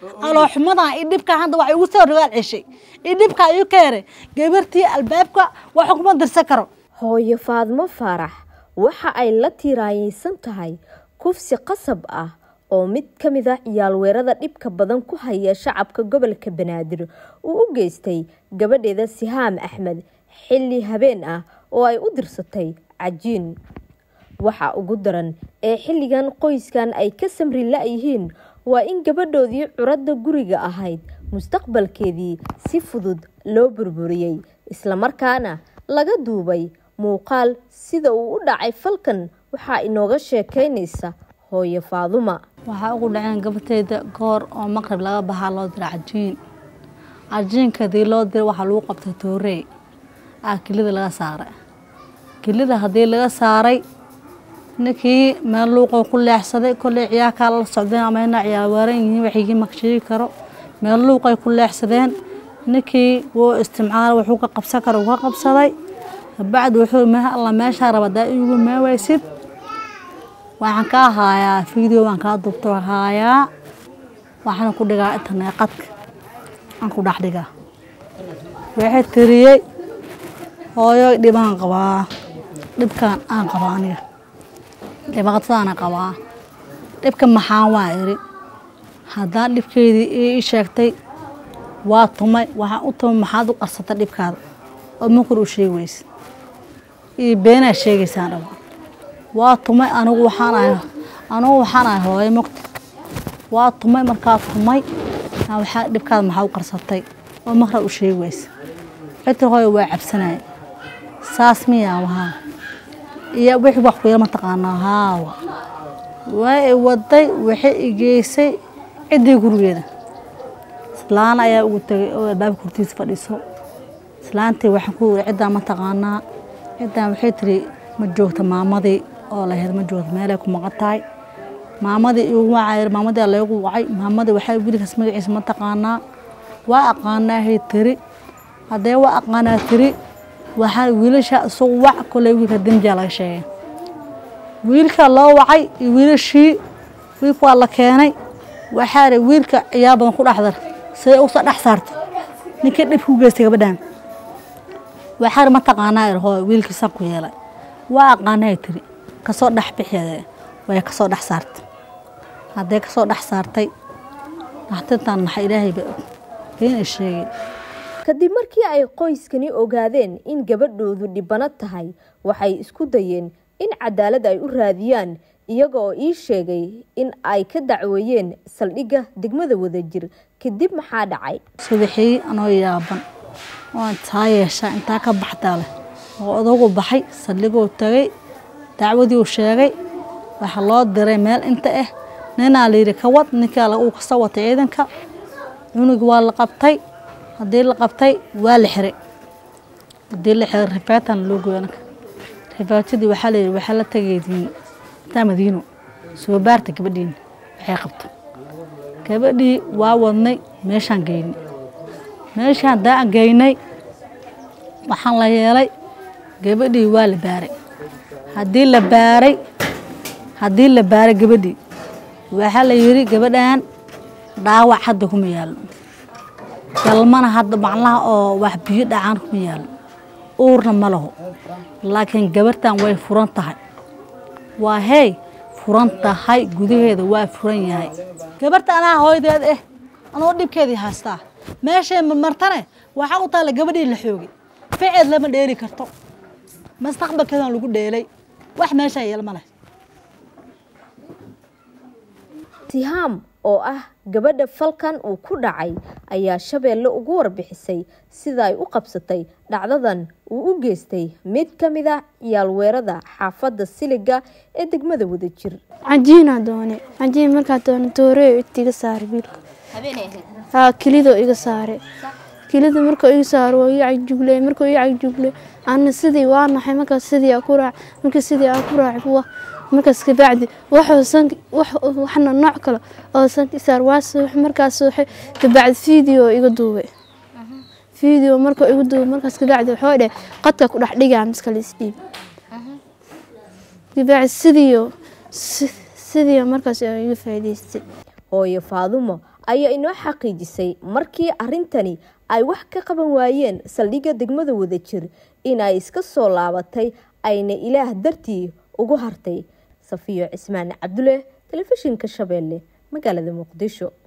alooxumadan iyo dhibkan hadda wax igu soo rogaal ceshay iyo dhibka iyu keenay gabartii albaabka wax kuma dirsan karo hooyo faadmo faarax waxa ay la tiiraayeysan tahay kufsi qasab ah oo mid ka mid ah ciyaalweerada dhibka badan ku haya shacabka gobolka banaadir uu u geystay gabadheeda sihaam axmed xilli habeen ah oo ay u dirsatay cajiin waxa ugu daran ee xilligan qoyskan ay ka samri la-yihiin waa in gabadhoodii curadda guriga ahayd mustaqbalkeedii si fudud loo burburiyey islamarkaana laga duubay muuqaal sida uu u dhacay falkan waxaa inooga sheekeynaysa hooyo faaduma waxaa ugu dhaceen gabateyda goor oo maqrib laga baxaa loo dira cajiin cajiinka hadii loo dira waxaa lagu qabtay toorey ah kelida laga saaray kelida haddii laga saaray ninkii meel luuqoo ku leexsaday kolley ciyaarkaa la socdeen ama ina ciyaar waaran yihiin waxigii maksheegi karo meel luuqay ku leexsadeen ninkii wuu istimcaal wuxuu ka qabsan karo ka qabsaday kabacdi wuxuu meh alla meeshaa raba daa iigu meewaysid waxaan kaa haayaa video waan kaa dubto haayaa waxaana ku dhigaa internet qadka aan ku dhex dhigaa waxay tiriyey hooyo dhibaan qabaa dhibkaan aan qabaa aniga dhibaatadaana qabaa dhibka maxaan waa iri haddaan dhibkeydii ii sheegtay waa tumay waxaan u tumay maxaad u qarsata dhibkaada oo makor u sheegi weyse iyo beenaa sheegaysaan dhaba waa tumay anigu waxaan ahay anigu waxaan ahay hooyo mogta waa tumay markaa tumay waxaa dhibkaada maxaa u qarsatay oo makra u sheegi weyse xita hooyo waa cabsanaya saas miyaa wahaa iyo wixii wax kuyala mataqaanaa haawa waa i waday waxay i geysay ciddii gurigeeda islaan ayaa ugu tegay oo albaabka hortiisa fadhiiso islaantii waxaan ku iri ciddaan mataqaanaa ciddaan waxay tiri ma joogta maamadii oo lahayd ma joogta meelay ku maqan tahay maamadii igu wacay maamadii laygu wacay maamadii waxay wiilkaas magaciisa mataqaanaa waa aqaanaahay tiri haddee waa aqaanaa tiri waxaa wiilasha isagu wac koley wiilka demjaa laga sheegay wiilka loo wacay iyo wiilashii wiilka waa la keenay waxaa ri wiilka ciyaar badan ku dhexdar siday usoo dhex saartay ninkii dhibka u geystay gabadhan waxaa ri mataqaanaa ir hooy wiilkii san ku yeelay waa aqaanahay tiri kasoo dhex bixeede way kasoo dhex saartay haddee kasoo dhex saartay naxtintan naxa ilaahay ba og been ay sheegay kadib markii ay qoyskani ogaadeen in gabadhoodu dhibano tahay waxay isku dayeen in cadaalad ay u raadiyaan iyaga oo ii sheegay in ay ka dacweeyeen saldhigga degmada wadajir kadib maxaa dhacay subaxii anoo yaaban waan taa yeeshaa intaa ka baxdaa leh oo odagu baxay saldhiguu tagay dacwadii sheegay waxaa loo diray meel inta ah ninaa layidhi ka wad ninkaa uu kasoo watay ciidanka cunug waa la qabtay haddii la qabtay waa la xiray haddii la xiray rifaatan loo gooy anaka rifaatadii waxaa layidhi waxaa la tagaydiin intaa madiino soo baarta gabadhiina waxay qabto gabadhii waa wadnay meeshaan geynay meeshaan haddaan geynay waxaan la yeelay gabadhii waa la baaray haddii la baaray haddii la baaray gabadhii waxaa la yidhi gabadhan dhaawac hadda kuma yaallo galmana hadda macnaha oo wax biyo dhacaan kuma yaallo uurna ma laho laakiin gabartan way furan tahay waa hey furan tahay gudaheeda waa furan yahay gabarta anaa hooydeed eh anoo dhibkeedii haystaa meeshay marmartane waxaa u taalla gabadhii la xoogay ficed lama dheeli karto mustaqbalkeedan lagu dheelay wax meeshaa yeelma leh sihaam oo ah gabadha falkan uu ku dhacay ayaa shabeelle ugu warbixisay sida ay u qabsatay dhacdadan uu u geystay mid ka mid ah ciyaalweerada xaafadda siliga ee degmada wadajir cajiinaa doone cajiin markaa doone tooreo inta iga saare wiilka haa kilidoo iga saare kilida markuu iga saaro waa ii cagjugle markuu ii cagjugle ana sidii waa naxay markaas sidii aa ku raac markii sidii aa ku raac markaas kabacdi waxna nooc kale oo sanka isaar waa suux markaas suuxay kabacdi video iga duubay video markuu iga duubay markaas kabacdi wuxuu dheh qadka ku dhex dhigaa miska la isdhiib kabacdi sidiyo sidiyo markaas iga faa'iidaystay hooyo faadumo ayaa inoo xaqiijisay markii arrintani ay wax ka qaban waayeen saldhigga degmada wadajir in ay iska soo laabatay ayna ilaah dartii ugu hartay safiyo cismaan cabdulle telefishinka shabeelle magaalada muqdisho